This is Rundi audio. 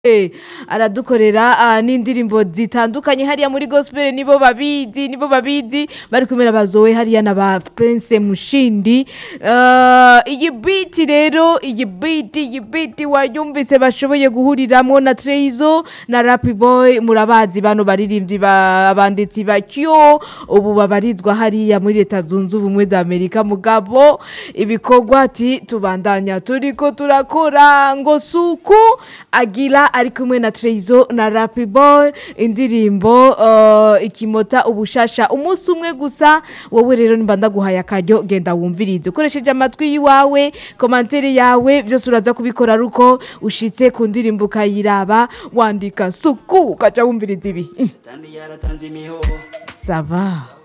Eh, aradukorera ah, n'indirimbo zitandukanye hariya muri gospel nibo babizi nibo babizi bari kumera bazowe hariya na ba Prince Mushindi Ah, iyi beat rero iyi beat iyi beat wayumvise bashoboye guhuriramwo na Treyzo na Rap Boy murabazi bano baririmbyi ba- abanditsi ba Kyo ubu babarizwa hariya muri leta zunze ubumwe za Amerika mugabo ibikorwa ati tubandanya turiko turakora ngo suku agira ari kumwe na Treyzo na Rap Boy indirimbo uh, ikimota ubushasha umunsi umwe gusa wowe rero nimba ndaguhaye akaryo genda wumvirize ukoresheje amatwi yiwawe komantere yawe byose uraza kubikora ruko ushitse ku ndirimbo ukayiraba wandika suku ukaca wumviriza ibi Tandi yaratanze imihoho sava